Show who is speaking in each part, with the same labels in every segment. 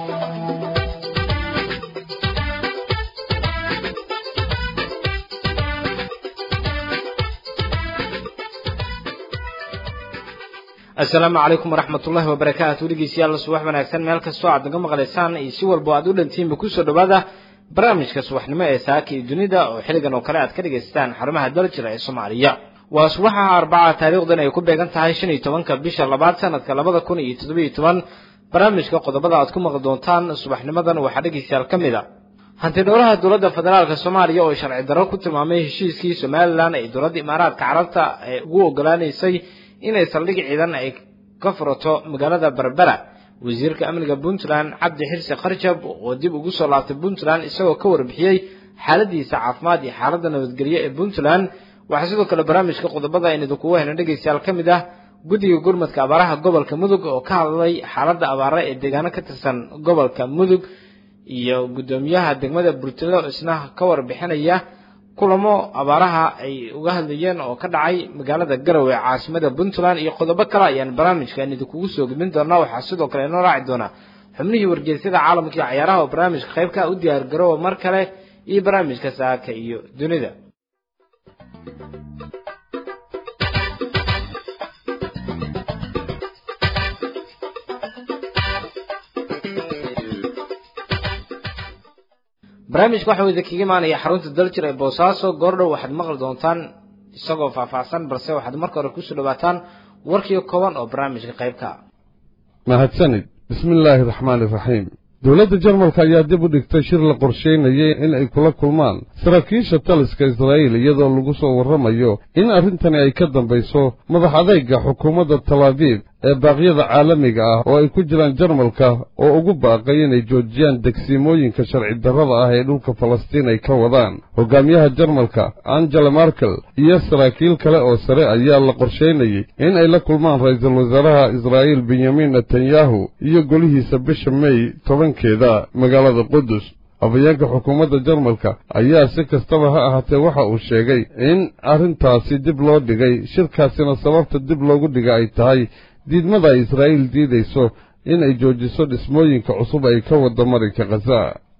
Speaker 1: asalaamu calaykum waraxmat ullahi wabarakaatu dhegeystayaal subax wanaagsan meel kastoo aad naga maqlaysaan iyo si walbo aad u dhantiinba kusoo dhawaada barnaamijka subaxnimo ee saaka iyo dunida oo xilligan oo kale aad ka dhegaysataan xarumaha daljira ee soomaaliya waa subaxa arbaca taariikhdan ay ku beegan tahay shan iyo tobanka bisha labaad sanadka labada kun iyo toddobiyo toban barnaamijka qodobada aad ku maqli doontaan subaxnimadan waxaa dhegeystayaal ka mid a hanti dhowraha dowladda federaalka soomaaliya oo sharci darro ku tilmaamay heshiiskii somalilan ee dowladda imaaraadka carabta ee ugu ogolaanaysay inay saldhig ciidan ay ka furato magaalada berbera wasiirka amniga puntland cabdi xirsi kharjab oo dib ugu soo laabtay puntland isagoo ka warbixiyey xaaladiisa caafimaad iyo xaaladda nabadgelyo ee puntland waxaa sidoo kale barnaamijka qodobada aynu idinkugu hayna dhegaystayaal ka mid ah guddiga gurmadka abaaraha gobolka mudug oo ka hadlay xaaladda abaare ee deegaano ka tirsan gobolka mudug iyo guddoomiyaha degmada burtilo isna ka warbixinaya kulamo abaaraha ay uga hadlayeen oo ka dhacay magaalada garowe caasimada puntland iyo qodobo kale ayaan barnaamijkan idinkugu soo gudbin doonaa waxaa sidoo kale inoo raaci doona xubnihii wargeysyada caalamka iyo cayaaraha oo barnaamijka qaybka u diyaar garoowa mar kale iyo barnaamijka saaka iyo dunida barnaamijka waxa uu idinkaga imaanaya xarunta daljir ee boosaaso goordhow waxaad maqli doontaan isagoo faahfaahsan balse waxaad marka hore kusoo dhawaataan warkii kooban oo barnaamijka qaybka
Speaker 2: mahadsanid bismi illaahi raxmaani raxiim dowladda jarmalka ayaa dib u dhigtay shir la qorshaynayay in ay kula kulmaan saraakiisha taliska israa'iil iyadoo lagu soo warramayo in arrintani ay ka dambayso madax adayga xukuumadda talaabiib ee baaqyada caalamiga ah oo ay ku jiraan jarmalka oo ugu baaqay inay joojiyaan degsiimooyinka sharci darrada ah ee dhulka falastiin ay ka wadaan hogaamiyaha jarmalka angela markel iyo saraakiil kale oo sare ayaa la qorshaynayey in ay la kulmaan ra'iisul wasaaraha israa'iil benyamin netanyahu iyo golihiisa bisha mey tobankeeda magaalada qudus afayeenka xukuumadda jarmalka ayaa si kastaba ha ahaatee waxa uu sheegay in arrintaasi dib loo dhigay shirkaasina sababta dib loogu dhiga ay tahay diidmada ay israa'iil diidayso in ay joojiso dhismooyinka cusub ay ka wadda marinka khaza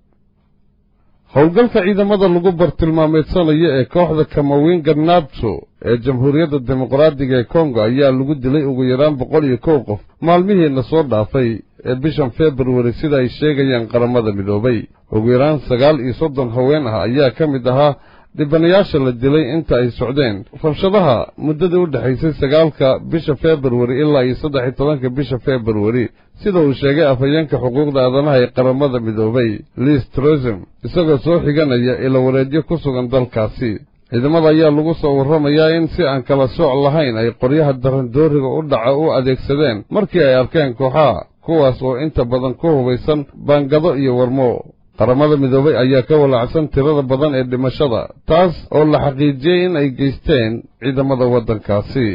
Speaker 2: howlgalka ciidamada lagu bartilmaameedsanayo ee kooxda kamawinga nabto ee jamhuuriyadda dimuqraadiga ee kongo ayaa lagu dilay ugu yaraan boqol iyo kow qof maalmihiina soo dhaafay ee bishan februari sida ay sheegayaan qaramada midoobay ugu yaraan sagaal iyo soddon haween ah ayaa ka mid ahaa dhibanayaasha la dilay inta ay socdeen rabshadaha muddadii u dhexaysay sagaalka bisha februari ilaa iyo saddex iyo tobanka bisha februari sida uu sheegay afhayeenka xuquuqda aadanaha ee qaramada midoobay liis trosem isagoo soo xiganaya ila wareedyo ku sugan dalkaasi ciidamada ayaa lagu soo warramayaa in si aan kala sooc lahayn ay qoryaha darandooriga u dhaca u adeegsadeen markii ay arkeen kooxaha kuwaas oo inta badan ku hubaysan baangado iyo warmo qaramada midoobay ayaa ka walaacsan tirada badan ee dhimashada taas oo la xaqiijiyey in ay geysteen ciidamada waddankaasi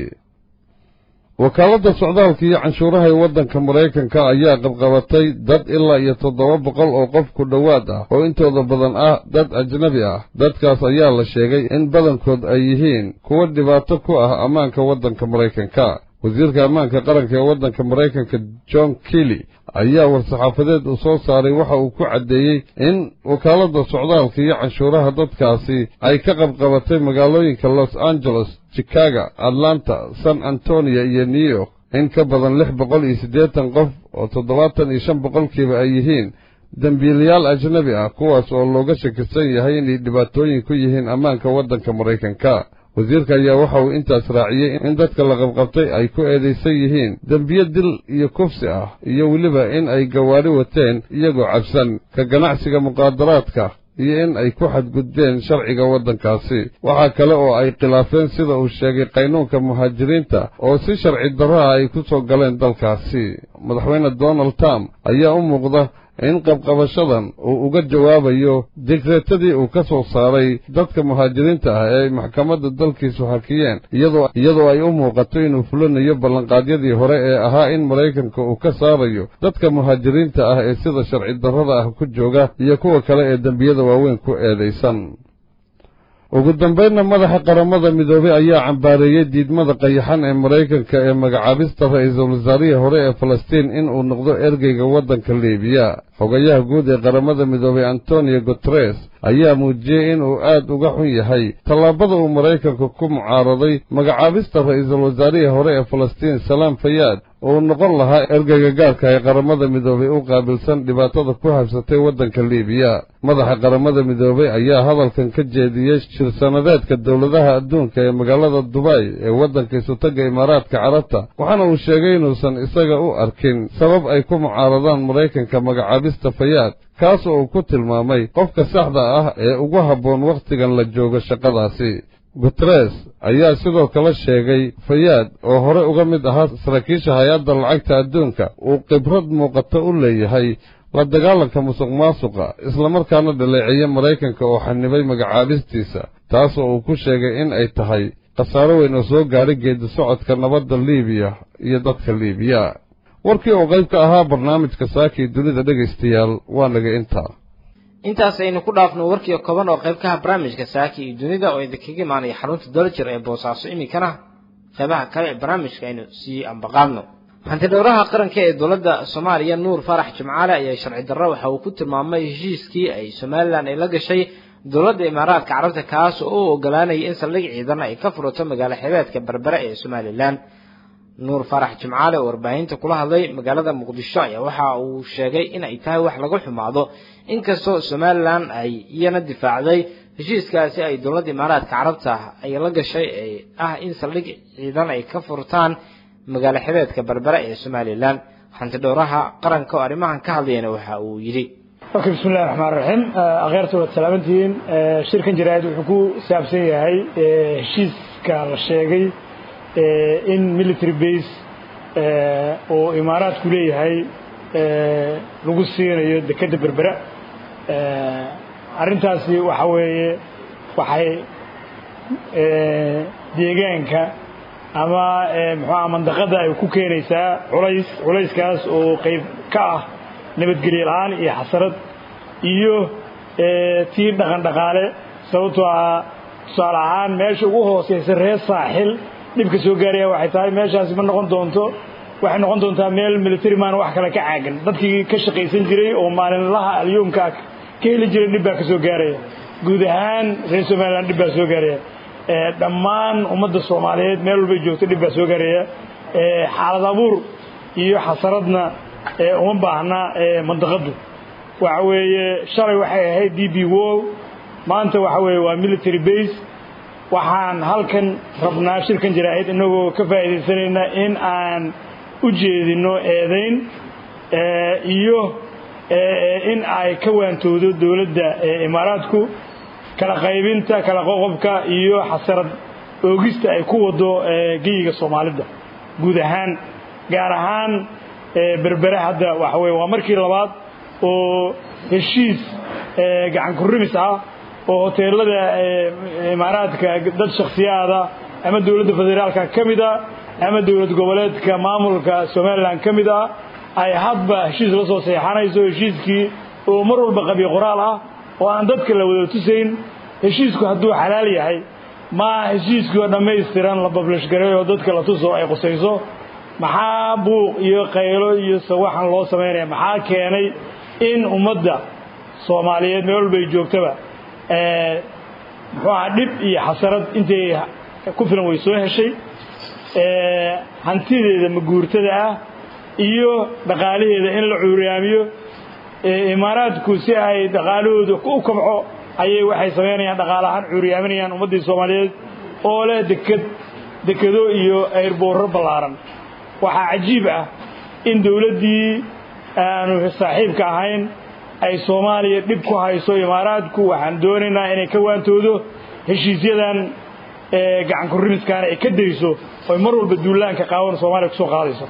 Speaker 2: wakaaladda socdaalka iyo canshuuraha ee waddanka maraykanka ayaa qabqabatay dad ilaa iyo toddoba boqol oo qof ku dhowaad ah oo intooda badan ah dad ajnabi ah dadkaas ayaa la sheegay in badankood ay yihiin kuwo dhibaato ku ah ammaanka waddanka maraykanka wasiirka ammaanka qaranka ee waddanka maraykanka john kelly ayaa war-saxaafadeed uu soo saaray waxa uu ku caddeeyey in wakaaladda socdaalka iyo canshuuraha dadkaasi ay ka qabqabatay magaalooyinka los angeles chicago atlanta san antonio iyo new york in ka badan lix boqol iyo siddeetan qof oo toddobaatan iyo shan boqolkiiba ay yihiin dembiilayaal ajnabi ah kuwaas oo looga shakisan yahay inay dhibaatooyin ku yihiin ammaanka waddanka maraykanka wasiirka ayaa waxa uu intaas raaciyey in dadka la qabqabtay ay ku eedaysan yihiin dembiyo dil iyo kufsi ah iyo weliba in ay gawaadhi wateen iyagoo cabsan ka ganacsiga muqaadaraadka iyo in ay ku xadgudbeen sharciga waddankaasi waxaa kale oo ay khilaafeen sida uu sheegay qaynuunka muhaajiriinta oo si sharci darraha ay ku soo galeen dalkaasi madaxweyne donald trump ayaa u muuqda in qabqabashadan uu uga jawaabayo digreetadii uu ka soo saaray dadka muhaajiriinta ah ee ay maxkamadda dalkiisu hakiyeen iyadoo ay u muuqato inuu fulinayo ballanqaadyadii hore ee ahaa in maraykanka uu ka saarayo dadka muhaajiriinta ah ee sida sharci darrada ah ku jooga iyo kuwa kale ee dembiyada waaweyn ku eedaysan ugu dambaynna madaxa qaramada midoobey ayaa cambaareeyey diidmada qayaxan ee maraykanka ee magacaabista ra'iisul wasaarihii hore ee falastiin in uu noqdo ergeyga waddanka liibiya xogayaha guud ee qaramada midoobay antonio guteres ayaa muujiyey inuu aad uga xun yahay tallaabada uu maraykanku ku mucaaraday magacaabista ra'iisul wasaarihii hore ee falastiin salaam fayaad oo noqon lahaa ergeyga gaarka ee qaramada midoobay u qaabilsan dhibaatada ku habsatay waddanka liibiya madaxa qaramada midoobay ayaa hadalkan ka jeediyey shir-sanadeedka dowladaha adduunka ee magaalada dubay ee waddanka isutagga imaaraadka carabta waxaana uu sheegay inuusan isaga u arkin sabab ay ku mucaaradaan maraykanka magacaabista fayaad kaas oo uu ku tilmaamay qofka saxda ah ee ugu habboon wakhtigan la joogo shaqadaasi guteres ayaa sidoo kale sheegay fayaad oo hore uga mid ahaa saraakiisha hay-adda lacagta adduunka uu khibrad muuqata u leeyahay la dagaalanka musuq maasuqa islamarkaana dhaleeceeye maraykanka oo xanibay magacaabistiisa taas oo uu ku sheegay in ay tahay khasaaro weyn oo soo gaadhay geedi socodka nabadda liibiya iyo dadka liibiya warkii oo qayb ka ahaa barnaamijka saakii dunida dhegaystayaal waa naga intaa
Speaker 1: intaas aynu ku dhaafno warkii kooban oo qayb ka ah barnaamijka saaki iyo dunida oo idinkaga imaanaya xarunta dolajir ee boosaaso iminkana qaybaha kale ee barnaamijka aynu sii ambaqaadno hantidhowraha qaranka ee dowladda soomaaliya nuur faarax jimcaale ayaa sharci darro waxa uu ku tilmaamay heshiiskii ay somalilan ay la gashay dowladda imaaraadka carabta kaas oo u ogolaanaya in saldhig ciidan ay ka furato magaalo xebeedka berbere ee somalilan nuur faarax jimcaale oo warbaahinta kula hadlay magaalada muqdisho ayaa waxa uu sheegay in ay tahay wax laga xumaado inkastoo somalilan ay iyana difaacday heshiiskaasi ay dowladda imaaraadka carabta ay la gashay ee ah in saldhig ciidan ay ka furtaan magaalo xebeedka berbere ee somalilan hantidhowraha qaranka oo arrimahan ka hadlayana waxa uu yidhi
Speaker 3: okay bismi illahi raxmaan raxiim akheerta waad salaamantihiin shirkan jaraa'id wuxuu ku saabsan yahay heshiiska la sheegay in military base oo imaaraadku leeyahay lagu siinayo dekedda berbera arrintaasi waxa weeye waxay deegaanka ama muxuuaha mandaqada ay ku keenaysaa culays culayskaas oo qayb ka ah nabadgelye la-aan iyo xasarad iyo tii dhaqan dhaqaale sababtoo ah tusaale ahaan meesha ugu hooseysa reer saaxil dhibka soo gaaraya waxay tahay meeshaasi ma noqon doonto waxay noqon doontaa meel military maan wax kale ka caagan dadkii ka shaqaysan jiray oo maalinlaha alyuumka ka heli jiray dhib baa ka soo gaaraya guud ahaan reer somalilan dhib baa soo gaaraya dhammaan ummadda soomaaliyeed meel walbay joogto dhib baa soo gaaraya xaalad abuur iyo xasaradna uma baahna mandaqadu waxa weeye shalay waxay ahayd d b wo maanta waxa weeye waa military base waxaan halkan rabnaa shirkan jaraa'id inagoo ka faa'iidaysanayna in aan u jeedinno eedayn iyo in ay ka waantoodo dowladda imaaraadku kala qaybinta kala qoqobka iyo xasarad oogista ay ku wado geyiga soomaalida guud ahaan gaar ahaan berbere hadda waxa weye waa markii labaad oo heshiis gacan kurimis ah oo hoteelada imaaraadka dad shakhsiyaada ama dowladda federaalka ka mid a ama dowlad goboleedka maamulka somalilan ka mid ah ay hadba heshiis la soo seexanayso heshiiskii oo mar walba qabiy qoraal ah oo aan dadka la wada tusayn heshiisku hadduu xalaal yahay ma heshiiskii oo dhammaystiran la bablish garay oo dadka la tuso ay qusayso maxaa buuq iyo qaylo iyo sawaxan loo samaynaya maxaa keenay in ummadda soomaaliyeed meel walbay joogtaba muxuu aha dhib iyo xasarad intay ku filan way soo heshay hantideeda maguurtada ah iyo dhaqaalaheeda in la cuuriyaamiyo imaaraadku si ay dhaqaalahooda u kabco ayay waxay samaynayaan dhaqaalahaan cuuriyaaminayaan ummaddii soomaaliyeed oo leh deked dekedo iyo ayrboorro ballaaran waxaa cajiib ah in dowladdii aanu saaxiibka ahayn ay soomaaliya dhib ku hayso imaaraadku waxaan doonaynaa inay ka waantoodo heshiisyadan gacan kurimiskaana ay ka dayso oy mar walba duulaanka qaawan soomaaliya kusoo qaadayso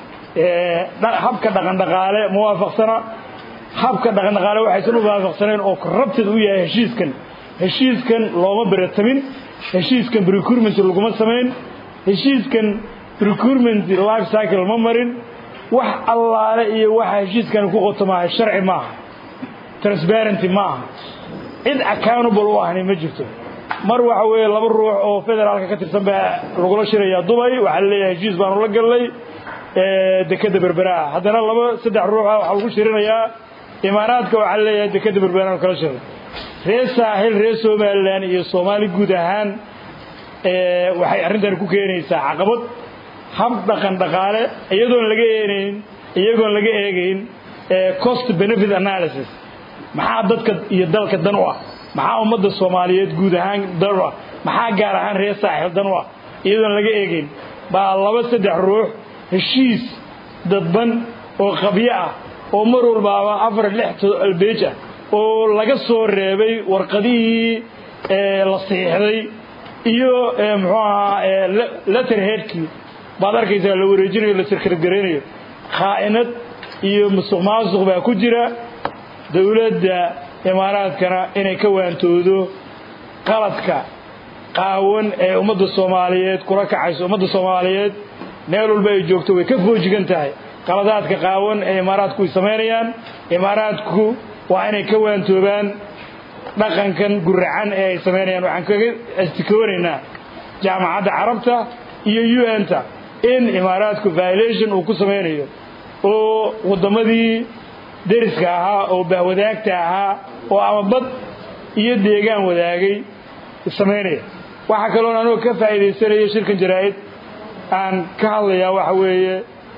Speaker 3: habka dhaqandhaqaale ma waafaqsana habka dhaqandhaqaale waxaysan u waafaqsanayn oo rabtid u yahay heshiiskan heshiiskan looma beratamin heshiiskan recruitment laguma samayn heshiiskan recruitment life cycle ma marin wax allaale iyo waxa heshiiskan ku qoto maaha sharci maaha transparenty ma aha cid accountable u ahni ma jirto mar waxa weeye laba ruux oo federaalka ka tirsan baa lagula shirayaa dubay waxaa la leeyahay heshiis baanu la gallay dekeda berbera ah haddana laba saddex ruuxa waxaa lagu shirinayaa imaaraadka waxaa leeyahay dekeda berberaan kala shaqay reer saaxil reer somalilan iyo soomaali guud ahaan waxay arrintan ku keenaysaa caqabad hab dhaqan dhaqaale iyadoon laga eenayn iyagoon laga eegayn cost benefit analysis maxaa dadka iyo dalka dan u ah maxaa ummadda soomaaliyeed guud ahaan dan u ah maxaa gaar ahaan reer saaxil dan u ah iyadoon laga eegayn baa laba saddex ruux heshiis dadban oo qabyo ah oo mar walbaaba afar lix albeej ah oo laga soo reebay warqadihii la siixday iyo muxuu ahaa letter headkii baad arkaysaa la wareejinayo la sirkargaraynayo khaa'inad iyo musuq maasuq baa ku jira dowladda imaaraadkana inay ka waantoodo qaladka qaawan ee ummadda soomaaliyeed kula kacayso ummadda soomaaliyeed meel walba ay joogto way ka foojigan tahay qaladaadka qaawan ee imaaraadku ay samaynayaan imaaraadku waa inay ka waantoobaan dhaqankan guracan ee ay samaynayaan waxaan kaga astikoonaynaa jaamacadda carabta iyo u n ta in imaaraadku violation uu ku samaynayo oo waddamadii deriska ahaa oo bahwadaagta ahaa oo ama bad iyo deegaan wadaagay samaynaya waxaa kaloon anoo ka faa'iidaysanayo shirkan jaraa'id aan ka hadlayaa waxa weeye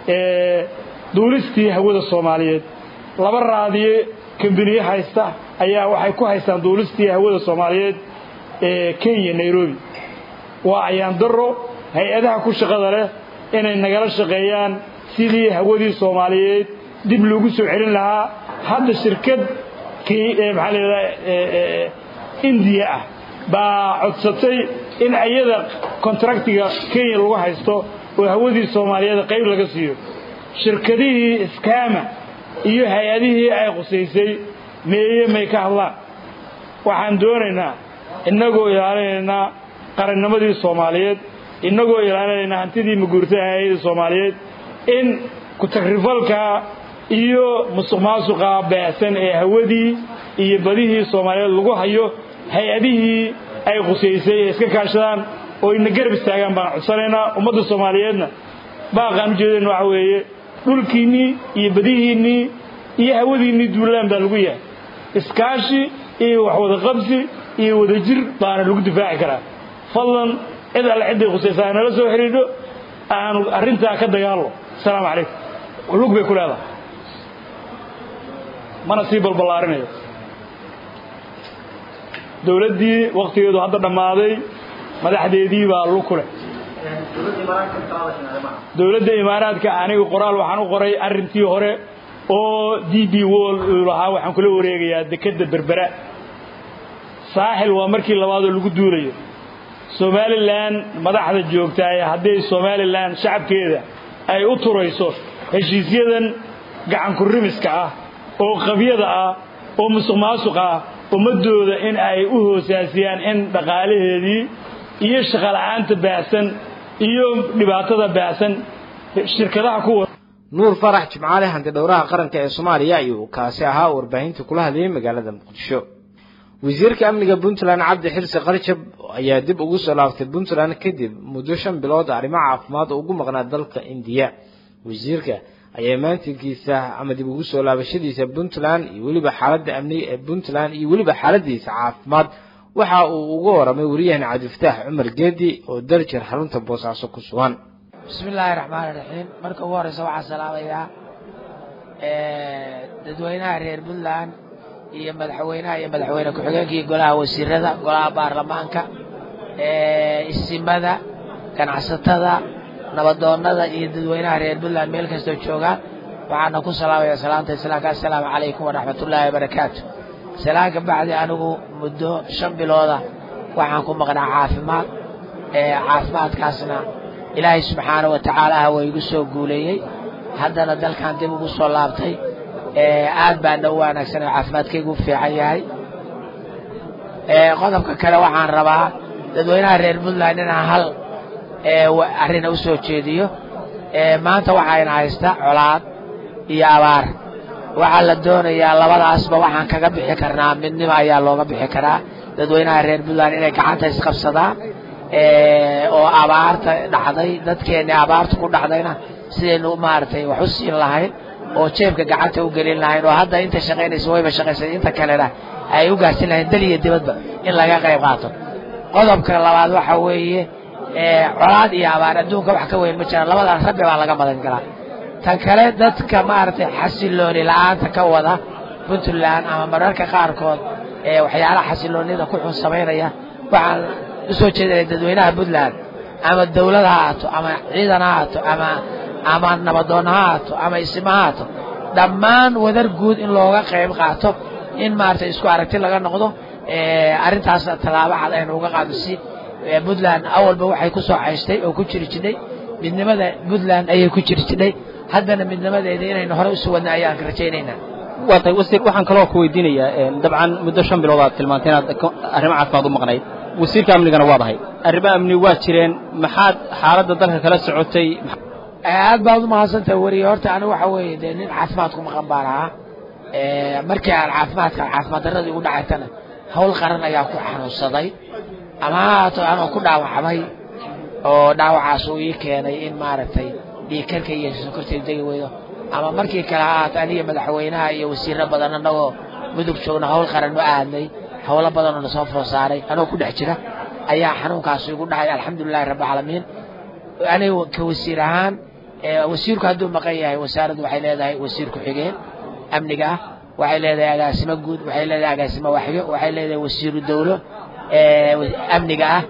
Speaker 3: duulistii hawada soomaaliyeed laba raadiye kambiniye haysta ayaa waxay ku haystaan duulistii hawada soomaaliyeed ee kenya nairobi waa ayaan daro hay-adaha ku shaqada leh inay nagala shaqeeyaan sidii hawadii soomaaliyeed dib loogu soo celin lahaa hadda shirkad maxaa layidhaha indiya ah baa codsatay in iyada kontraktiga kenya lagu haysto oo hawadii soomaaliyeed qayb laga siiyo shirkadihii iskaama iyo hay-adihii ay qusaysay meeye may ka hadlaan waxaan doonaynaa innagoo ilaalinaynaa qarannimadii soomaaliyeed innagoo ilaalinaynaa hantidii maguurta hay-adii soomaaliyeed in ku-tagrifalka iyo musuq maasuqa baahsan ee hawadii iyo badihii soomaaliyeed lagu hayo hay-adihii ay qusaysay ee iska kaashadaan oo ina garab istaagaan baan codsanaynaa ummadda soomaaliyeedna baaqaan ujeedeen waxa weeye dhulkiinnii iyo badihiinnii iyo hawadiinnii duulaan baa lagu yahay iskaashi iyo waxwada qabsi iyo wadajir baana lagu difaaci karaa fadlan cid alle cidday khusaysaa nala soo xidhiidho aanu arrintaa ka dagaallo asalaamu calaykum lug bay ku leedahay mana sii balballaarinayo dowladdii wakhtigeedu hadda dhammaaday madaxdeedii baa lug ku leh dowladda imaaraadka aniga qoraal waxaan u qoray arrintii hore oo d b wall uu lahaa waxaan kula wareegayaa dekedda berbera saaxil waa markii labaadoo lagu duulayo somalilan madaxda joogtaay hadday somalilan shacabkeeda ay u turayso heshiisyadan gacankurimiska ah oo qabyada ah oo musuq maasuq ah ummadooda in ay u hoosaasiyaan in dhaqaalaheedii iyo shaqola'aanta baahsan iyo dhibaatada baahsan shirkadaha kuwa
Speaker 1: nuur farax jimcaale hanti dhowraha qaranka ee soomaaliya ayuu kaasi ahaa warbaahinta kula hadlayay magaalada muqdisho wasiirka amniga puntland cabdi xirsi qarjab ayaa dib ugu soo laaftay puntland kadib muddo shan bilood arrimo caafimaad oo ugu maqnaa dalka indiya wasiirka ayaa maantinkiisa ama dib ugu soo laabashadiisa puntland iyo weliba xaaladda amniga ee puntland iyo weliba xaaladiisa caafimaad waxa uu uga waramay wariyahana cabdifataax cumar geedi oo darjir xarunta boosaaso ku sugan
Speaker 4: bismi illaahi raxmaani raxiim marka ugu horeysa waxaa salaamayaa dadweynaha reer puntland iyo madaxweynaha iyo madaxweyne ku-xigeenka iyo golaha wasiirada golaha baarlamaanka isimada ganacsatada nabadoonada iyo dadweynaha reer puntland meel kastoo joogaan waxaana ku salaamaya salaanta islaamka assalaamu calaykum waraxmatullaahi wabarakaatu salaan ka bacdi anigu muddo shan bilooda waxaan ku maqnaa caafimaad caafimaadkaasna ilaahay subxaana wa tacaala waa igu soo guuleeyey haddana dalkan dib ugu soo laabtay aad baana u wanaagsan oo caafimaadkaygu u fiican yahay qodobka kale waxaan rabaa dadweynaha reer puntland inaan hal arina u soo jeediyo maanta waxayna haysta colaad iyo abaar waxaa la doonayaa labadaasba waxaan kaga bixi karnaa midnimo ayaa looga bixi karaa dadweynaha reer puntland inay gacanta isqabsadaan oo abaarta dhacday dadkeenni abaarta ku dhacdayna sidaynu maaragtay wax u siin lahayn oo jeebka gacanta u gelin lahayn oo hadda inta shaqaynaysa wayba shaqaysay inta kalena ay u gaarsin lahayn dal iyo dibadba in laga qayb qaato qodobka labaad waxa weeye colaad iyo abaar adduunka wax ka weyn ma jiraan labadan rabbi baa laga madan galaa tan kale dadka maaragtay xasilooni la-aanta ka wada puntland ama mararka qaarkood waxyaalaha xasiloonida ku xun samaynaya waxaan usoo jeedinaya dadweynaha puntland ama dawlad ha haato ama ciidan ha haato ama ama nabadoon ha haato ama isima ha haato dhammaan wadar guud in looga qayb qaato in maaragtay isku aragti laga noqdo arrintaas tallaabo cad aynu uga qaado si puntland awalba waxay ku soo cayshtay oo ku jiri jidhay midnimada puntland ayay ku jiri jidhay haddana midnimadeeda inaynu hore usu wadna ayaan rajaynaynaa
Speaker 5: waa tahay wasiir waxaan kaloo ku weydiinayaa dabcan muddo shan bilood aad tilmaantay inaad arrimo caafimaad u maqnayd wasiirka amnigana waad ahay arrimo amni waa jireen maxaad xaaladda dalka kala socotay
Speaker 4: aad baad u mahadsantahay weriye horta anigu waxa weeye dee nin caafimaad ku maqan baan ahaa markii aan caafimaadka caafimaad darradii ugu dhacaytana hawl qaran ayaa ku xanuunsaday ama ha haato anoo ku dhaawacmay oo dhaawacaas uu ii keenay in maaragtay dhiigkarka iyo sokortay degi weydo ama markii kale ha haato aniga madaxweynaha iyo wasiiro badan annagoo mudug joogna hawl qaran u aadnay hawlo badanoo na soo foor saaray anoo ku dhex jira ayaa xanuunkaas igu dhacay alxamdulilahi rabbilcaalamiin aniga ka wasiir ahaan wasiirku hadduu maqan yahay wasaaraddu waxay leedahay wasiir ku-xigeen amniga ah waxay leedahay agaasimo guud waxay leedahay agaasimo waxyo waxay leedahay wasiiru dawlo amniga ah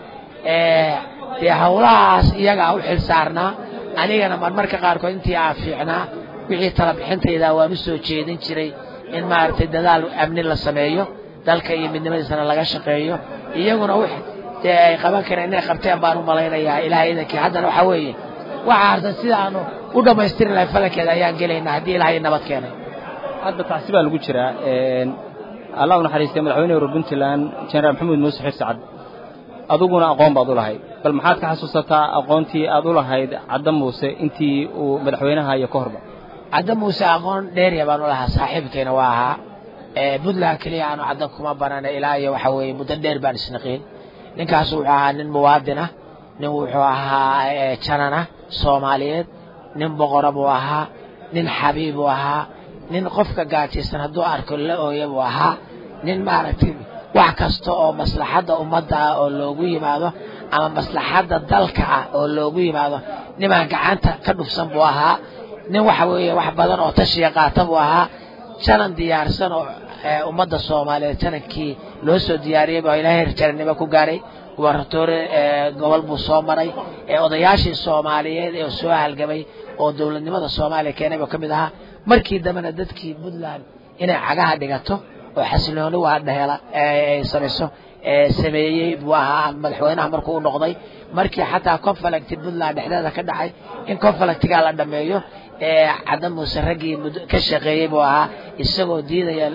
Speaker 4: dee hawlahaas iyagaa u xil saarnaa anigana marmarka qaarkood intii aan fiicnaa wixii tala bixintayda waan u soo jeedin jiray in maaragtay dadaal amni la sameeyo dalka iyo midnimadiisana laga shaqeeyo iyaguna w dee ay qaban kareen inay qabteen baan u malaynayaa ilahay idankii haddana waxaa weeye waxa hartan sida aanu u dhammaystiri lahay falankeeda ayaan gelaynaa haddii ilahay nabad keenay
Speaker 5: hadda taasi baa lagu jiraa allah u naxariistay madaxweyne hore puntland jenaraal maxamuud muuse xir sacad adiguna aqoon baad u lahayd bal maxaad ka xasuusataa aqoontii aad u lahayd cadda muuse intii uu madaxweynaha iyo ka horba
Speaker 4: cadda muuse aqoon dheeriya baan u lahaa saaxiibkayna waa ahaa puntland keliya aanu cadda kuma banana ilaa iyo waxa weeye muddo dheer baan isnaqiin ninkaas wuxuu ahaa nin muwaadin ah nin wuxuu ahaa janana soomaaliyeed nin boqora buu ahaa nin xabiib buu ahaa nin qofka gaajaysan hadduu arko la ooya buu ahaa nin maaragtay wax kasta oo maslaxadda ummadda ah oo loogu yimaado ama maslaxadda dalka ah oo loogu yimaado nimaan gacanta ka dhufsan buu ahaa nin waxa weeye wax badan oo tashiya qaata buu ahaa janan diyaarsan oo ummadda soomaaliyeed janankii loo soo diyaariyey baa ilaahay herjarannimo ku gaaray gubaratoore gobol buu soo maray odayaashii soomaaliyeed ee soo halgamay oo dowladnimada soomaaliya keenay buu ka mid ahaa markii dambena dadkii puntland inay cagaha dhigato oo xasilooni waa dheela ay samayso sameeyey buu ahaa madaxweynaha markuu u noqday markii xataa conflicti puntland dhexdeeda ka dhacay in conflictigaa la dhameeyo cadda muuse raggii ka shaqeeyey buu ahaa isagoo diidaya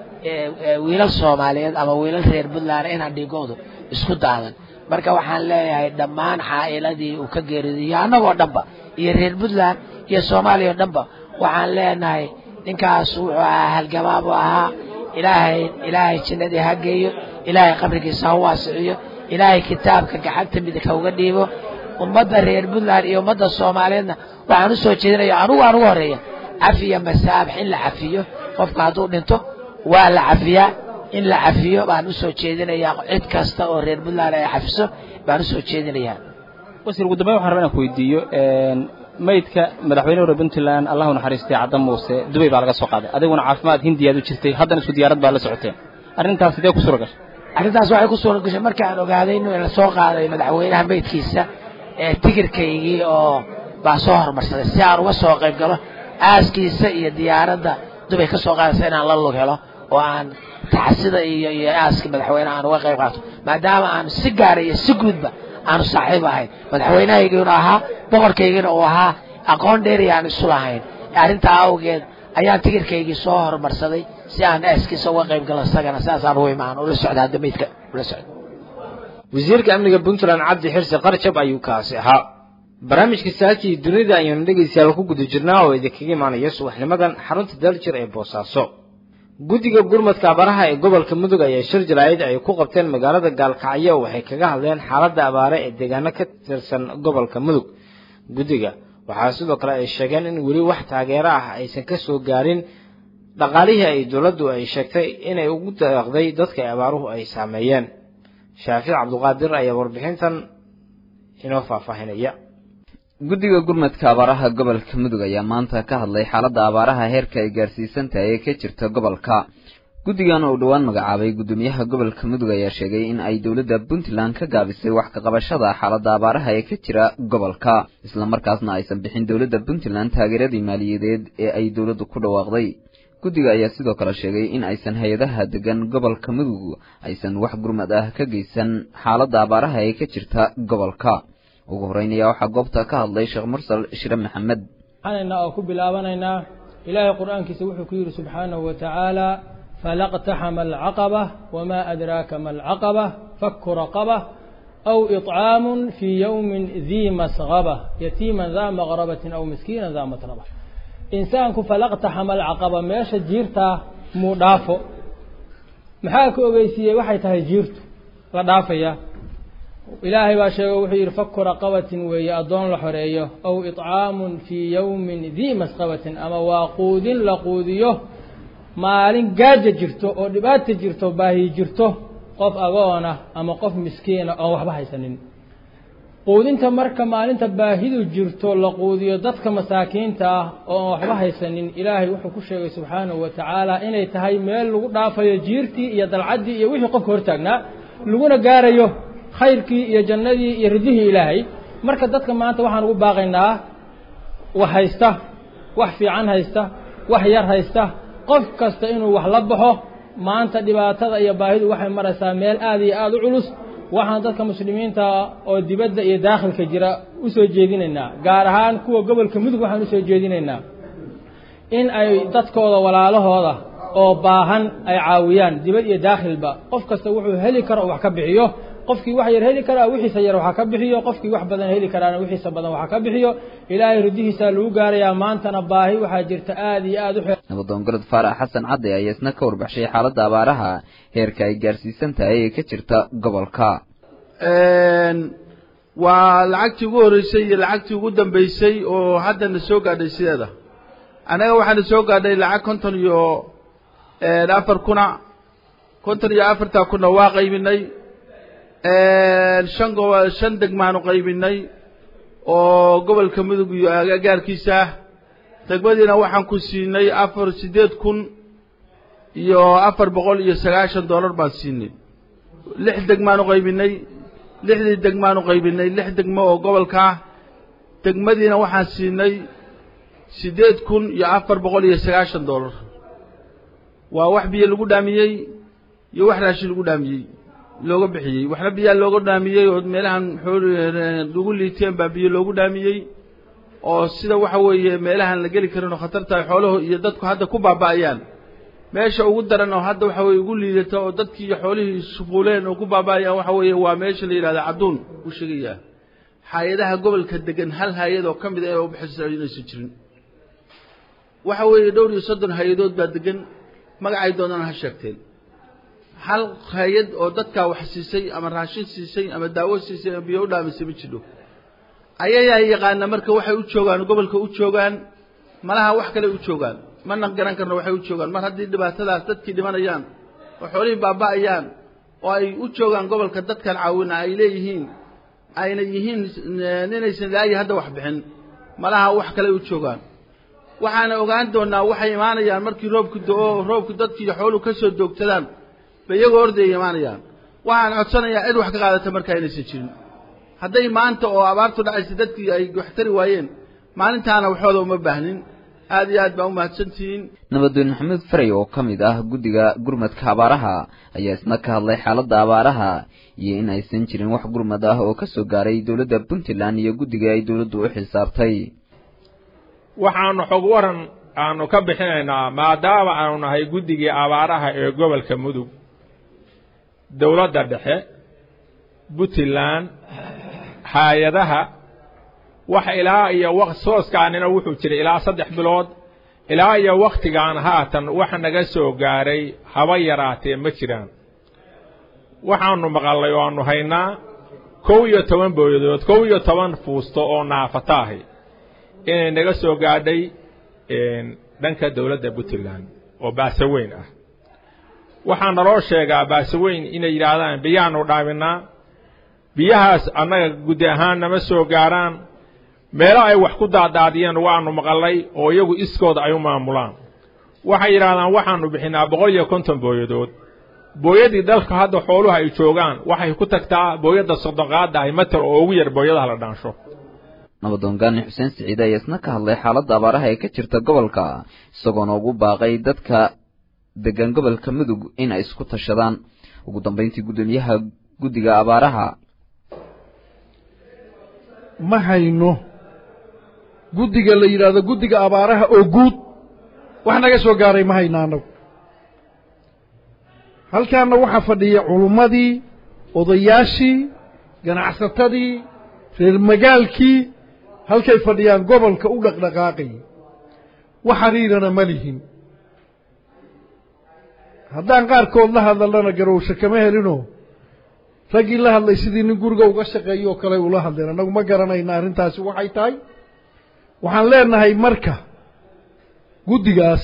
Speaker 4: wiilal soomaaliyeed ama wiilal reer puntland inaan dhiigoodu isku daadan marka waxaan leeyahay dhammaan caa'iladii uu ka geeridiyo annagoo dhanba iyo reer puntland iyo soomaaliya oo dhanba waxaan leenahay ninkaas wuxuu ahaa halgamaa buu ahaa ilaahay ilaahay jannadii ha geeyo ilaahay qabrigiisa ha waasiciyo ilaahay kitaabka gacanta midig ha uga dhiibo ummadda reer puntland iyo ummadda soomaaliyeedna waxaan u soo jeedinaya anugu aan ugu horreeya cafiya masaabax in la cafiyo qofka hadduu dhinto waa la cafiyaa in la cafiyo baan usoo jeedinayaa cid kasta oo reer puntland ay cafiso baan usoo jeedinayaa
Speaker 5: wasiir ugu dambeyn waxaan rabaa inaan ku weydiiyo maydka madaxweyne hore puntland allahu naxariistay cadda muuse dubay baa laga soo qaaday adiguna caafimaad hindiyaad u jirtay haddana isku diyaarad baa la socoteen arrintaas sidee ku suura gashay
Speaker 4: arrintaas waxay ku suura gashay markii aan ogaaday inuu la soo qaaday madaxweynaha maydkiisa ee tigirkaygii oo baa soo hormarsaday si aan uga soo qayb galo aaskiisa iyo diyaaradda dubay ka soo qaadaysa inaan la lug helo oo aan taxsida iyo iyo aaska madaxweyneha aan uga qayb qaato maadaama aan si gaara iyo si guudba aanu saaxiib ahayn madaxweynehaygiinu ahaa boqorkaygiina uu ahaa aqoon dheeri aan isu lahayn arrintaa awgeed ayaan tigirkaygii soo horumarsaday si aan aaskiisa uga qayb galo isagana sidaasaan ugu imaan ula socda hadda maydka ula socda
Speaker 1: wasiirka amniga puntland cabdi xirsi qarjab ayuu kaasi ahaa barnaamijka saakii dunida ayaynu dhegaystayaal ku guda jirnaa oo idinkaga imaanaya subaxnimadan xarunta daljir ee boosaaso guddiga gurmadka abaraha ee gobolka mudug ayaa shir jaraa'id ay ku qabteen magaalada gaalkacyo waxay kaga hadleen xaaladda abaare ee deegaano ka tirsan gobolka mudug guddiga waxaa sidoo kale ay sheegeen in weli wax taageero ah aysan ka soo gaarin dhaqaalihii ay dowladdu ay sheegtay inay ugu deeqday dadka abaaruhu ay saameeyeen shaafic cabduqaadir ayaa warbixintan inoo faahfaahinaya
Speaker 6: guddiga gurmadka abaaraha gobolka mudug ayaa maanta ka hadlay xaaladda abaaraha heerka ay gaarsiisan tahay ee ka jirta gobolka guddigan oo dhowaan magacaabay guddoomiyaha gobolka mudug ayaa sheegay in ay dowladda puntland ka gaabisay wax ka qabashada xaaladda abaaraha ee ka jira gobolka islamarkaasna aysan bixin dowladda puntland taageeradii maaliyadeed ee ay dowladdu ku dhawaaqday guddiga ayaa sidoo kale sheegay in aysan hay-adaha degan gobolka mudug aysan wax gurmad ah ka geysan xaaladda abaaraha ee ka jirta gobolka ugu horreyn ayaa waxaa goobta ka hadlay sheekh mursal shire maxamed
Speaker 7: waxaanayna oo ku bilaabanaynaa ilaahay qur-aankiisa wuxuu ku yidhi subxaanahu wa tacaala falaqtaxama alcaqaba wamaa adraaka ma alcaqaba faku raqaba aw iطcaamun fii yowmin dii masqaba yatiiman daa maqrabatin aw miskiinan daa matraba insaanku falaqtaxama alcaqaba meesha jiirtaa muu dhaafo maxaa ka ogeysiiyey waxay tahay jiirtu la dhaafaya ilaahay baa sheego wuxuu yidhi faku raqabatin weeye addoon la xoreeyo aw iطcaamun fii yowmin dii masqabatin ama waa quudin la quudiyo maalin gaaja jirto oo dhibaata jirto baahi jirto qof agoona ama qof miskiina oon waxba haysanin quudinta marka maalinta baahidu jirto la quudiyo dadka masaakiinta ah oo aan waxba haysanin ilaahay wuxuu ku sheegay subxaanahu wa tacaala inay tahay meel lagu dhaafayo jiirtii iyo dalcaddii iyo wixii qofka hortaagnaa laguna gaarayo khayrkii iyo jannadii iyo ridihii ilaahay marka dadka maanta waxaan ugu baaqaynaa wax haysta wax fiican haysta wax yar haysta qof kasta inuu wax la baxo maanta dhibaatada iyo baahidu waxay maraysaa meel aada iyo aada u culus waxaan dadka muslimiinta oo dibadda iyo daakhilka jira u soo jeedinaynaa gaar ahaan kuwa gobolka mudug waxaan usoo jeedinaynaa in ay dadkooda walaalahooda oo baahan ay caawiyaan dibad iyo daakhilba qof kasta wuxuu heli karo oo wax ka bixiyo qofkii wax yar heli karaa wixiisa yar waxa ka bixiyo qofkii wax badan heli karaana wixiisa badan waxa ka bixiyo ilaahay ridihiisaa lagu gaarayaa maantana baahi waxaa jirta aada iyo aada u xeel
Speaker 6: nabadoon golod faarax xasan cadde ayaa isna ka warbaxshay xaaladda abaaraha heerka ay gaarsiisan tahay ee ka jirta gobolka
Speaker 8: waa lacagtii ugu horreysay iyo lacagtii ugu dambeysay oo haddana soo gaadhay sideeda annaga waxaana soo gaadhay lacag konton iyo afar kuna konton iyo afartaa kuna waa qaybinay shan gobo shan degmaanu qaybinay oo gobolka mudug iyo agagaarkiisa ah degmadiina waxaan ku siinay afar siddeed kun iyo afar boqol iyo sagaashan dollar baan siinay lix degmaanu qaybinay lixdii degmaanu qaybinay lix degmo oo gobolka ah degmadiina waxaan siinay siddeed kun iyo afar boqol iyo sagaashan dollar waa wax biyo lagu dhaamiyey iyo wax raashin lagu dhaamiyey looga bixiyey waxna biyaa looga dhaamiyey oo meelahan lagu liiteen baa biyo loogu dhaamiyey oo sida waxa weeye meelahan la geli karin oo khatarta xooluhu iyo dadku hadda ku baaba'ayaan meesha ugu daran oo hadda waxa weye ugu liidata oo dadkii iyo xoolihii shuquuleen oo ku baaba'ayaan waxa weeye waa meesha la yidhahda cadduun uu sheegayaa hay-adaha gobolka degan hal hay-ad oo ka mid a ee u bixisa inaysan jirin waxa weeye dhowr iyo soddon hay-adood baa degan magacay doonana ha sheegteen hal hay-ad oo dadkaa wax siisay ama raashin siisay ama daawo siisay ama biyo u dhaamisay ma jidho ayayaa yaqaana marka waxay u joogaan gobolka u joogaan malaha wax kale u joogaan mana garan karno waxay u joogaan mar haddii dhibaatadaas dadkii dhimanayaan oo xoolihii baaba'ayaan oo ay u joogaan gobolka dadkan caawina ay leeyihiin ayna yihiin ninaysan ilaayi hadda wax bixin malaha wax kale u joogaan waxaana ogaan doonaa waxay imaanayaan markii roobku do-o roobku dadkii xooluhu ka soo doogtadaan bay iyagoo ordaya imaanayaan waxaan codsanayaa cid wax ka qaadata markaa inaysan jirin hadday maanta oo abaartu dhacaysa dadkii ay wax tari waayeen maalintaana waxooda uma baahnin aad iyo aad baa u mahadsantihiin
Speaker 6: nabadoon maxamuud faray oo ka mid ah guddiga gurmadka abaaraha ayaa isna ka hadlay xaaladda abaaraha iyo in aysan jirin wax gurmad ah oo ka soo gaaray dowladda puntland iyo guddiga ay dowladdu u xisaabtay
Speaker 9: waxaanu xog waran aanu ka bixinaynaa maadaama aanu nahay guddigii abaaraha ee gobolka mudug dowladda dhexe puntland hay-adaha wax ilaa iyo sooskaanina wuxuu jiray ilaa saddex bilood ilaa iyo wakhtigan haatan wax naga soo gaaray haba yaraatee ma jiraan waxaanu maqallay oo aanu haynaa kow iyo toban booyadood kow iyo toban fuusto oo naafata ahi inay naga soo gaadhay dhanka dowladda puntland oo baaso weyn ah waxaa naloo sheegaa baaso weyn inay yidhaahdaan biyaanu dhaaminaa biyahaas annaga guddi ahaan nama soo gaaraan meelo ay wax ku daadaadiyeen waanu maqalay oo iyagu iskooda ay u maamulaan waxay yidhaahdaan waxaanu bixinaa boqol iyo konton booyadood booyadii dalka hadda xooluhu ay joogaan waxay ku tagtaa booyadda soddonqaadda ay matal oo ugu yar booyadaha la dhaansho
Speaker 6: nabadoon gaani xuseen siciide ayaa isna ka hadlay xaaladda abaaraha ee ka jirta gobolka isagoona ugu baaqay dadka degan gobolka mudug in ay isku tashadaan ugu dambayntii guddoomiyaha guddiga abaaraha
Speaker 10: ma hayno guddiga la yidhaahdo guddiga abaaraha oo guud wax naga soo gaaray ma hayno annagu halkaana waxaa fadhiya culummadii odayaashii ganacsatadii reer magaalkii halkay fadhiyaan gobolka u dhaqdhaqaaqayay wax xiriirana ma lihin haddaan qaarkood la hadalnana garowsho kama helinoo raggii la hadlay sidii nin guriga uga shaqeeyo oo kale ula hadleen annagu ma garanayna arrintaasi waxay tahay waxaan leenahay marka guddigaas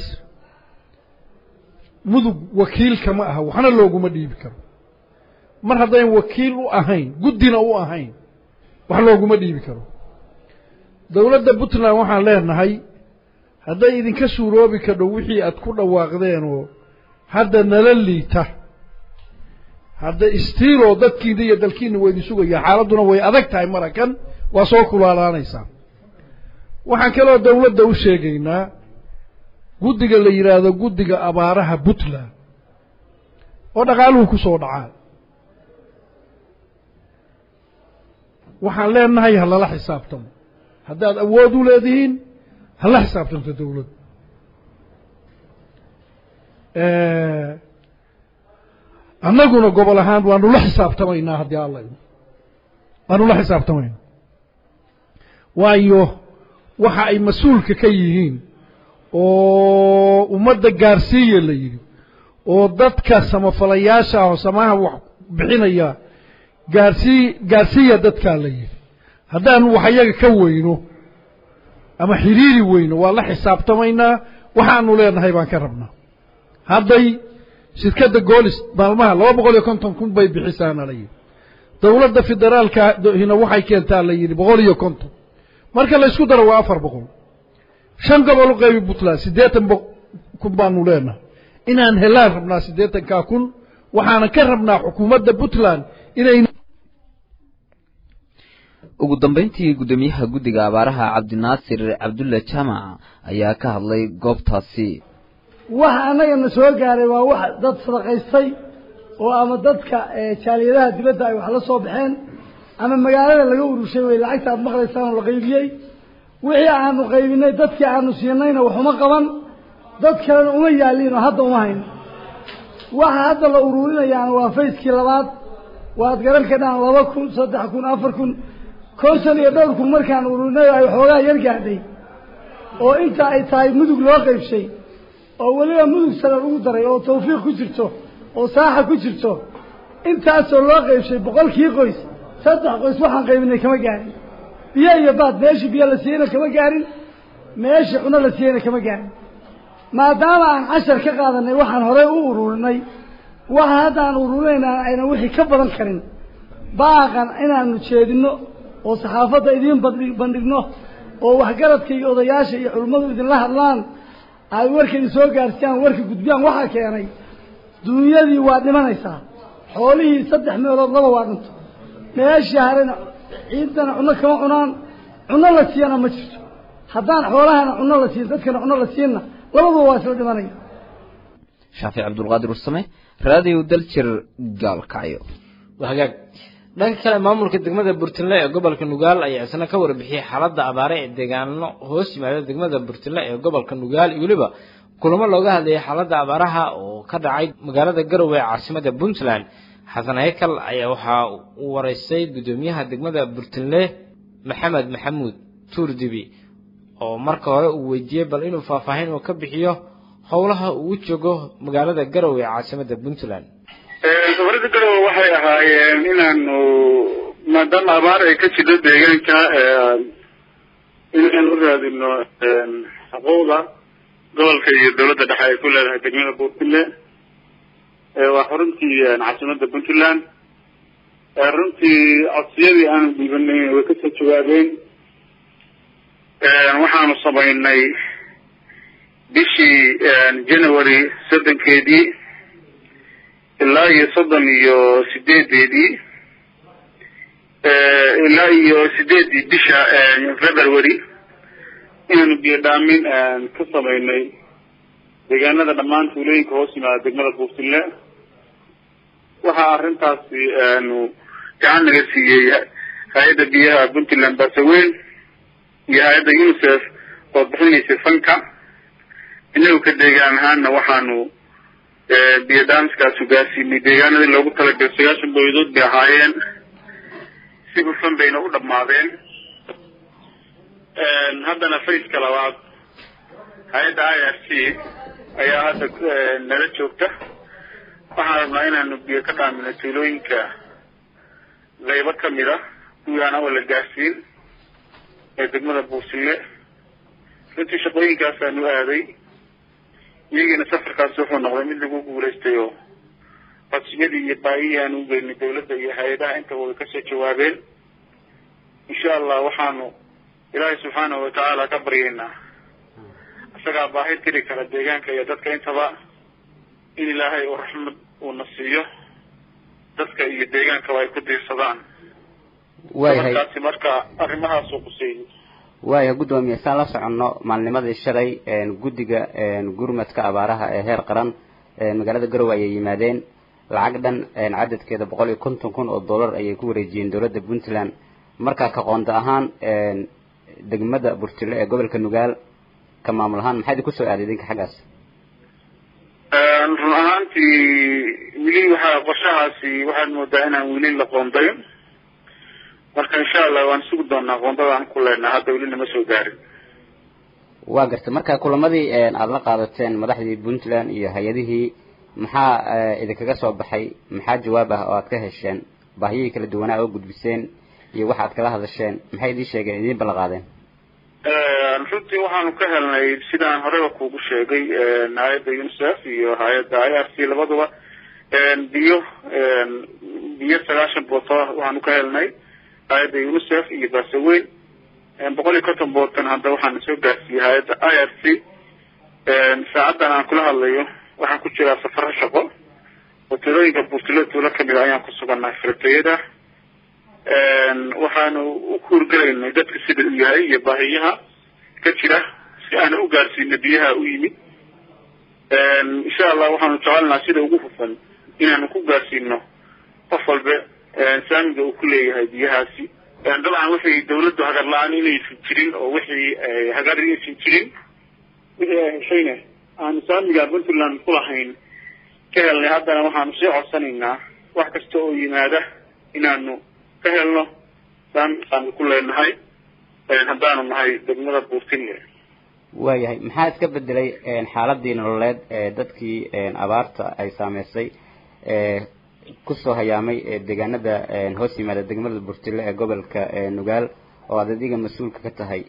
Speaker 10: mudug wakiilka ma aha waxna looguma dhiibi karo mar haddayn wakiil u ahayn guddina u ahayn wax looguma dhiibi karo dowladda puntland waxaan leenahay hadday idinka suuroobi kadho wixii aad ku dhawaaqdeen oo hadda nala liita hadda istiiloo dadkiina iyo dalkiina waa idin sugayaa xaaladduna way adag tahay marakan waa soo kulaalaanaysaa waxaan kaloo dowladda u sheegaynaa guddiga la yidhaahdo guddiga abaaraha puntland oo dhaqaaluhu ku soo dhacaa waxaan leenahay ha lala xisaabtamo haddaad awood u leedihiin hala xisaabtanto dowladdu annaguna gobol ahaan waanu la xisaabtamaynaa haddii alla waanu la xisaabtamaynaa waayo waxa ay mas-uulka ka yihiin oo ummadda gaarsiiya la yidhi oo dadka samafalayaasha ah oo samaha wax bixinaya gaarsii gaarsiiya dadkaa la yidhi haddaanu wax iyaga ka weyno ama xiriiri weyno waa la xisaabtamaynaa waxaanu leenahay baan ka rabnaa hadday shirkadda goolis maalmaha laba boqol iyo konton kun bay bixisaana la yidhi dowladda federaalka hina waxay keentaa la yidhi boqol iyo konton marka la ysku daro waa afar boqol shan gobol u qaybi puntland siddeetan kun baanu leenahay inaan helaan rabnaa siddeetankaa kun waxaanan ka rabnaa xukuumadda puntland inay
Speaker 6: ugu dambayntii guddoomiyaha guddiga abaaraha cabdinaasir cabdulle jaamac ayaa ka hadlay goobtaasi
Speaker 11: waxa annagana soo gaaray waa wax dad sadaqaystay oo ama dadka jaaliyadaha dibadda ay wax la soo baxeen ama magaalada laga urushay way lacagta aad maqlaysaan oo la qaybiyey wixii aanu qaybinay dadkii aanu siinayna waxuma qaban dad kalena uma yaaliin oo hadda uma hayno waxa hadda la uruurinayaana waa fayskii labaad waad garan kadhaan laba kun saddex kun afar kun konton iyo dhowr kun markaan ururinay ay waxoogaa yar gaadhay oo inta ay tahay mudug loo qaybshay oo weliba mudug sare ugu daray oo tawfiiq ku jirto oo saaxa ku jirto intaasoo loo qaybshay boqolkii qoys saddex qoys waxaan qaybinay kama gaarin biyo iyo baad meeshii biyo la siiyeyna kama gaarin meeshii cuno la siiyeyna kama gaarin maadaama aan cashar ka qaadanay waxaan horey u ururinay waxa hadda aan ururinayna aynan wixii ka badan karin baaqan inaanu jeedino oo saxaafadda idiin bandhi- bandhigno oo waxgaradka iyo odayaasha iyo culimmadu idinla hadlaan ay warka idin soo gaarsiiyaan warka gudbiyaan waxaa keenay dunyadii waa dhimanaysaa xoolihii saddex meelood laba waa dhinto meeshii harena ciidana cunno kama cunaan cunno la siiyana ma jirto haddaan xoolahana cunno la siin dadkana cunno la siinna labaduba waa isla dhimanaya
Speaker 6: shaafic cabdulqaadir ursame raadiyo daljir gaalkacyo
Speaker 1: waa hagaag dhanka kale maamulka degmada burtinle ee gobolka nugaal ayaa isna ka warbixiyey xaaladda abaare ee deegaano hoos yimaada degmada burtinle ee gobolka nugaal iyo weliba kulamo looga hadlayay xaaladda abaaraha oo ka dhacay magaalada garowe ee caasimada puntland xasan haykal ayaa waxaa uu waraystay guddoomiyaha degmada burtinle maxamed maxamuud tuurdibi oo marka hore uu weydiiyey bal inuu faahfaahin uu ka bixiyo howlaha uu u joogo magaalada garowe ee caasimada puntland
Speaker 12: safarada garowe waxay ahaayeen inaanu maadaama abaar ay ka jirto deegaanka inaan u raadino xuquuqda gobolka iyo dawladda dhexe ay ku leedahay degmada buurtile waa xuruntii caasimadda puntland runtii codsiyadii aanu dhiibanay way kasoo jawaabeen waxaanu samaynay bishii january soddonkeedii ilaa iyo soddon iyo sideedeedii ilaa iyo sideedii bisha february inaanu biyo dhaamin ka samaynay deegaanada dhammaan tuulooyinka hoos yimaada degmada buurtile waxaa arrintaasi aanu gacan naga siiyey hay-adda biyaha puntland basaweyn iyo hay-adda unicef oo bixinaysay fanka inagu ka deegaan ahaanna waxaanu biyo dhaamiskaas hogaasiinay deegaanadii loogu talagalay sagaashan boyadood bay ahaayeen si hufan bayna u dhammaadeen haddana faceka labaad hay-adda i r c ayaa hadda nala joogta waxaan rabnaa inaanu biyo ka dhaamino tuulooyinka qaybo kamid a kuwii aan awal la gaarsiin ee degmada buusile runtii shaqooyinkaasaanu aaday iyagiina safarkaasi wuxuu noqday mid lagu guulaystay oo codsiyadii iyo baayihii aan u geynay dawladda iyo hay-adaha intaba way kasoo jawaabeen insha allah waxaanu ilaahay subxaanahu watacaala ka baryaynaa isagaa baahi tiri kara deegaanka iyo dadka intaba in ilaahay uu raxmad uuna siiyo dadka iyo deegaankaba ay ku diirsadaan
Speaker 13: waayahay
Speaker 12: markaasi marka arrimahaasuu quseeyey
Speaker 13: waayahay guddoomiye saan la soconno maalnimadii shalay guddiga gurmadka abaaraha ee heer qaran magaalada garowe ayay yimaadeen lacag dhan cadadkeeda boqol iyo konton kun oo dollar ayay ku wareejiyeen dowladda puntland markaa ka qoonda ahaan degmada burtile ee gobolka nugaal ka maamul ahaan maxaa idin kusoo aaday idinka xaggaas
Speaker 12: run ahaantii weli waxaa qorshahaasi waxaad moodaa inaan weli la qoondayn marka insha allah waan sugi doonaa qoondadaan ku leenaha hadda weli nama soo gaarin
Speaker 13: waa gartay marka kulamadii aada la qaadateen madaxdii puntland iyo hay-adihii maxaa idinkaga soo baxay maxaa jawaab ah oo aad ka hesheen baahiyihii kala duwanaa oo gudbiseen iyo waxa aad kala hadasheen maxay idiin sheegeen idiin ballan qaadeen
Speaker 12: runtii waxaanu ka helnay sidaan horeba kuugu sheegay hay-adda unicef iyo hay-adda i r c labaduba biyo biyo sagaashan booto waxaanu ka helnay hay-adda unicef iyo basaweyn boqol iyo konton bootan hadda waxaana soo gaarsiiyey hay-adda i r c saacaddan aan kula hadlayo waxaan ku jiraa safaro shaqo oo tuulooyinka buurtilo tuulo kamid a ayaan ku sugannahay firatayada waxaanu u kuurgelaynay dadka sida uu yahay iyo baahiyaha ka jira si aana u gaarsiino biyaha u yimid insha allah waxaanu jecelnaha sida ugu hufan inaanu ku gaarsiino qof walba saamiga uu ku leeyahay biyahaasi dabcan waxay dawladdu hagar la-aan inaysan jirin oo wixii hagar inaysan jirin wixii ay heshayna aanu saamiga puntland ku lahayn ka helnay haddana waxaanu sii codsanaynaa wax kasta oo yimaada inaanu ka helno saan aanu ku leenahay haddaanu nahay degmada buurtile
Speaker 13: waayahay maxaa iska bedelay xaaladii nololeed ee dadkii abaarta ay saameysay kusoo hayaamay deegaanada hoos yimaada degmada burtile ee gobolka nugaal oo aad adiga mas-uulka ka tahay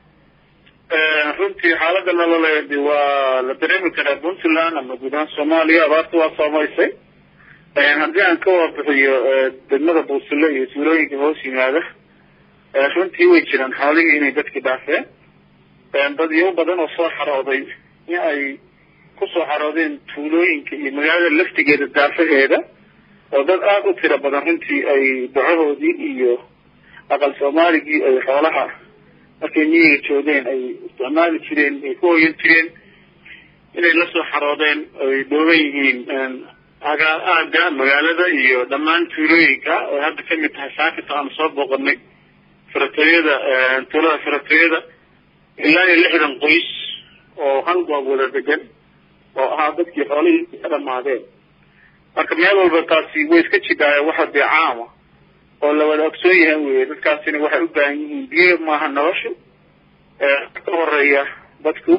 Speaker 12: runtii xaaladda nololeed waa la dareemi karaa puntland ama guud ahaan soomaaliya abaarta waa saameysay haddii aan ka warbixiyo degmada buurtile iyo tuulooyinka hoos yimaada runtii way jiraan xoolihii inay dadkii dhaafeen dadyo badan oo soo xarooday in ay kusoo xaroodeen tuulooyinka iyo magaalada laftigeeda daafaheeda oo dad aada u tiro badan runtii ay dacahoodii iyo aqal soomaaligii ay xoolaha markay miyiga joogeen ay isticmaali jireen ay ku hoyan jireen inay la soo xaroodeen ay dhooban yihiin agaa aaga magaalada iyo dhammaan tuulooyinka oo hadda kamid tahay saakita aanu soo booqanay firatooyada tuulada firatooyada ilaa iyo lixdan qoys oo hal goob wada degan oo ahaa dadkii xoolihii ka dhamaadeen marka meel walba taasi way iska jidhaaya waxa dee caama oo la wada ogsoon yahay weye dadkaasina waxay u baahan yihiin biyo maaha noloshu ka horeeya dadku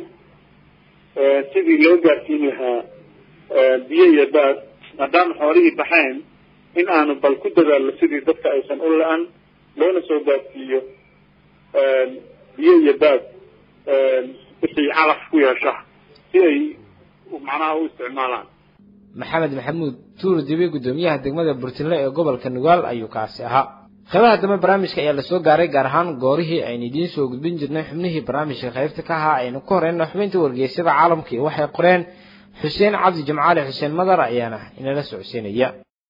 Speaker 12: sidii loo gaarsiin lahaa biyo iyo baad maadaama xoolihii baxeen in aanu bal ku dadaalno sidii dadka aysan u la-an loona soo gaarsiiyo biyo iyo baad wixii calaf ku yeesha si ay macnaha u isticmaalaan
Speaker 1: maxamed maxamuud tuur dibi guddoomiyaha degmada burtinle ee gobolka nugaal ayuu kaasi ahaa qeybaha dambe barnaamijka ayaa lasoo gaaray gaar ahaan goorihii aynu idiin soo gudbin jirnay xubnihii barnaamijka qaybta ka ahaa aynu ku horeyna xubinta wargeysyada caalamka iyo waxay qoreen xuseen cabdi jimcaali xuseen madar ayaana inala socodsiinaya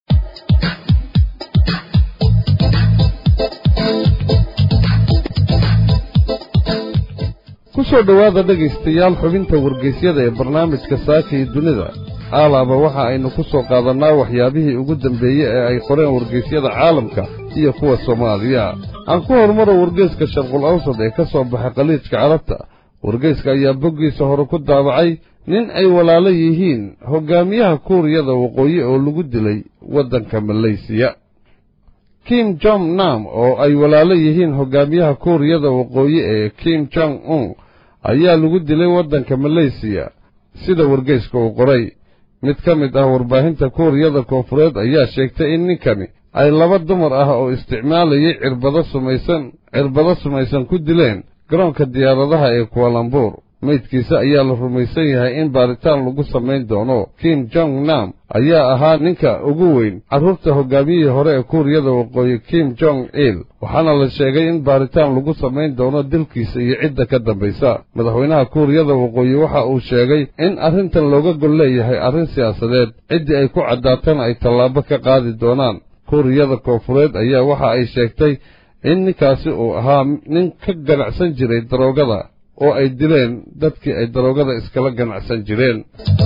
Speaker 2: ku soo dhowaada dhegaystayaal xubinta wargeysyada ee barnaamijka saaka iyo dunida aalaaba waxa aynu ku soo qaadannaa waxyaabihii ugu dambeeyey ee ay qoreen wargeysyada caalamka iyo kuwa soomaaliya aan ku horumaro wargeyska sharqul awsad ee ka soo baxay khaliijka carabta wargeyska ayaa boggiisa hore ku daabacay nin ay walaalo yihiin hoggaamiyaha kuuriyada waqooyi oo lagu dilay waddanka maleysiya kim jong nam oo ay walaalo yihiin hoggaamiyaha kuuriyada waqooyi ee kim jong un ayaa lagu dilay waddanka maleysiya sida wargeyska uu qoray mid ka mid ah warbaahinta kuuriyada koonfureed ayaa sheegtay in ninkani ay laba dumar ah oo isticmaalayay cirbado sumaysan cirbado sumaysan ku dileen garoonka diyaaradaha ee kualambuur meydkiisa ayaa la rumaysan yahay in baaritaan lagu samayn doono kim jong nam ayaa ahaa ninka ugu weyn carruurta hoggaamiyihii hore ee kuuriyada waqooyi kim jong il waxaana la sheegay in baaritaan lagu samayn doono dilkiisa iyo cidda ka dambaysa madaxweynaha kuuriyada waqooyi waxa uu sheegay in arrintan looga gol leeyahay arrin siyaasadeed ciddii ay ku caddaatana ay tallaabo ka qaadi doonaan kuuriyada koonfureed ayaa waxa ay sheegtay in ninkaasi uu ahaa nin ka ganacsan jiray daroogada oo ay dileen dadkii ay daroogada iskala ganacsan jireen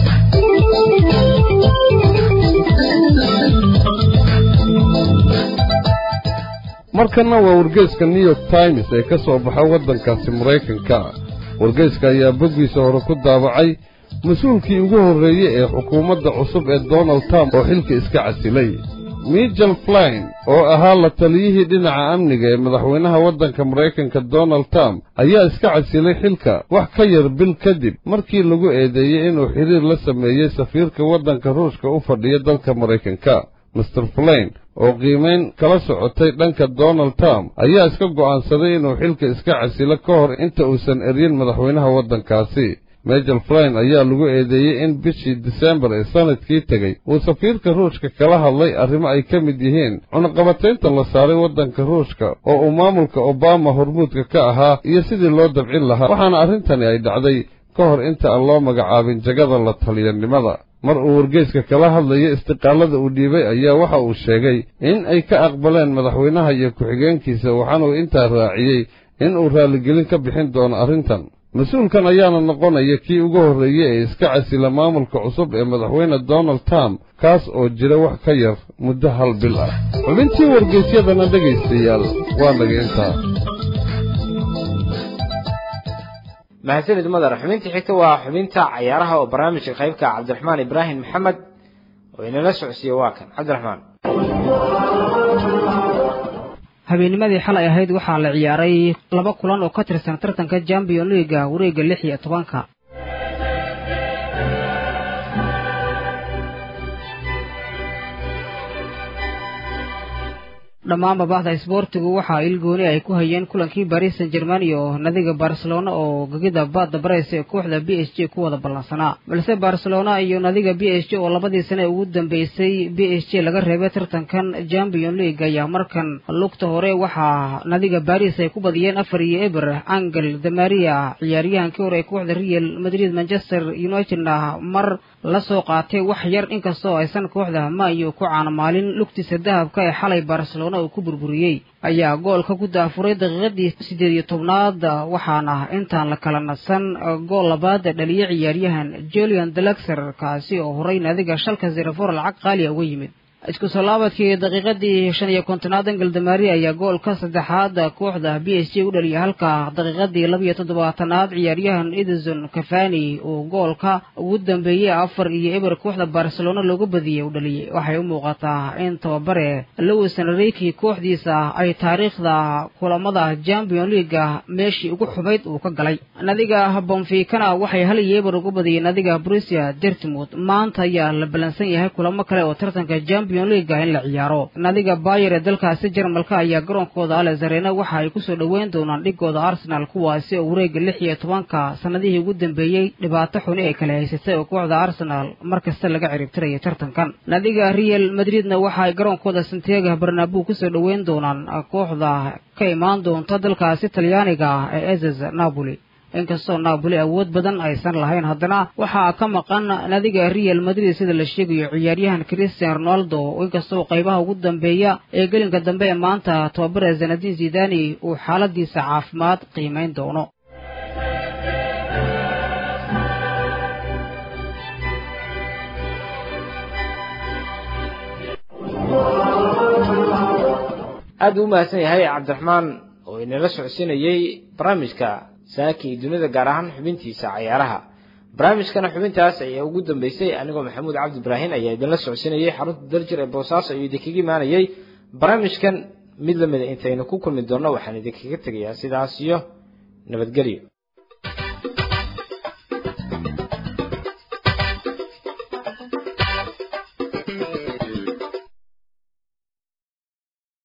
Speaker 2: markanna waa wargeyska new york times ee ka soo baxa waddankaasi maraykanka wargeyska ayaa boggiisa hore ku daabacay mas-uulkii ugu horreeyey ee xukuumadda cusub ee donald trump oo xilka iska casilay michel flyn oo ahaa la taliyihii dhinaca amniga ee madaxweynaha waddanka maraykanka donald trump ayaa iska casilay xilka wax ka yar bil kadib markii lagu eedeeyey inuu xidhiir la sameeyey safiirka waddanka ruushka u fadhiya dalka maraykanka master flyn oo qiimayn kala socotay dhanka donald trump ayaa iska go'aansaday inuu xilka iska casilo ka hor inta uusan eryin madaxweynaha waddankaasi mejel flyn ayaa lagu eedeeyey in bishii disembar ee sanadkii tegey uu safiirka ruushka kala hadlay arrimo ay ka mid yihiin cunaqabataynta la saaray waddanka ruushka oo uu maamulka obama hormuudka ka ahaa iyo sidii loo dabcin lahaa waxaana arrintani ay dhacday ka hor inta aan loo magacaabin jagada la taliyanimada mar uu wargeyska kala hadlayo istiqaalada uu dhiibay ayaa waxa uu sheegay in ay ka aqbaleen madaxweynaha iyo ku-xigeenkiisa waxaanuu intaa raaciyey in uu raalligelin ka bixin doono arrintan mas-uulkan ayaana noqonaya kii ugu horreeyey ee iska casila maamulka cusub ee madaxweyne donald trump kaas oo jira wax ka yar muddo hal bil ah xubintii wargeysyadana dhegaystayaal waa naga intaa
Speaker 1: mahadsanid madar xubintii xigta waa xubinta cayaaraha oo barnaamijka qaybka cabdiraxmaan ibraahim maxamed oo inala socodsiiye waa kan cabdiraxmaan
Speaker 14: habeennimadii xalay ahayd waxaa la ciyaaray laba kulan oo ka tirsan tartanka champion liiga wareegga lix iyo tobanka dhammaanba bahda isboortigu waxaa ilgooni ay ku hayeen kulankii baris san german iyo nadiga barcelona oo gegida baadda bareys ee kooxda b s j ku wada ballansanaa balse barcelona iyo nadiga b s j oo labadii sane ugu dambeysay b s j laga reebay tartankan champion league ayaa markan lugta hore waxaa nadiga baris ay ku badiyeen afar iyo eber angel damaria ciyaaryahankii hore ee kooxda real madrid manchester unitedna mar la soo qaatay wax yar inkastoo aysan kooxda mayo ku caanamaalin lugtiisa dahabka ee xalay barcelona uu ku burburiyey ayaa goolka ku daafuray daqiiqadii siddeed iyo tobnaad waxaana intaan la kala nasan gool labaad dhaliyay ciyaaryahan julian delaxer kaasi oo horay nadiga shalka zerafor lacag qaaliya uga yimid isku soo laabadkii daqiiqadii shan iyo kontonaad angel damari ayaa goolka saddexaad kooxda b s j u dhaliyay halka daqiiqadii labiyo toddobaatanaad ciyaaryahan edison cafani uu goolka ugu dambeeyey afar iyo eber kooxda barcelona looga badiyey u dhaliyey waxay u muuqataa in tababare lewis enrique kooxdiisa ay taariikhda kulamada champion leaga meeshii ugu xumayd uu ka galay nadiga bonfikana waxay hal iyo eber uga badiyeen nadiga brusia dertmouth maanta ayaa la ballansan yahay kulamo kale oo tartanka champion leaga in la ciyaaro nadiga bayer ee dalkaasi jarmalka ayaa garoonkooda alex arena waxa ay kusoo dhoweyn doonaan dhigooda arsenal kuwaasi oo wareega lix iyo tobanka sanadihii ugu dambeeyey dhibaato xuni ay kala haysatay oo kooxda arsenal mar kasta laga ciribtiraya tartankan nadiga real madridna waxa ay garoonkooda santiago barnabu kusoo dhoweyn doonaan kooxda ka imaan doonta dalkaasi talyaaniga ee eses napoli inkastoo naaboli awood badan aysan lahayn haddana waxaa ka maqan nadiga real madrid sida la sheegayo ciyaaryahan christian ronaldo inkastoo qaybaha ugu dambeeya ee gelinka dambe ee maanta tababare zanadin zidani uu xaaladiisa caafimaad qiimayn doono
Speaker 1: aada u mahadsan yahay cabdiraxmaan oo inala socodsiinayey barnaamijka saaki iyo dunida gaar ahaan xubintiisa cayaaraha barnaamijkana xubintaas ayaa ugu dambeysay anigoo maxamuud cabdi ibraahin ayaa idinla socodsiinayay xarunta daljir ee boosaaso ayuu idinkaga imaanayay barnaamijkan mid lamida intaynu ku kulmi doonno waxaan idinkaga tegayaa sidaas iyo nabadgelyo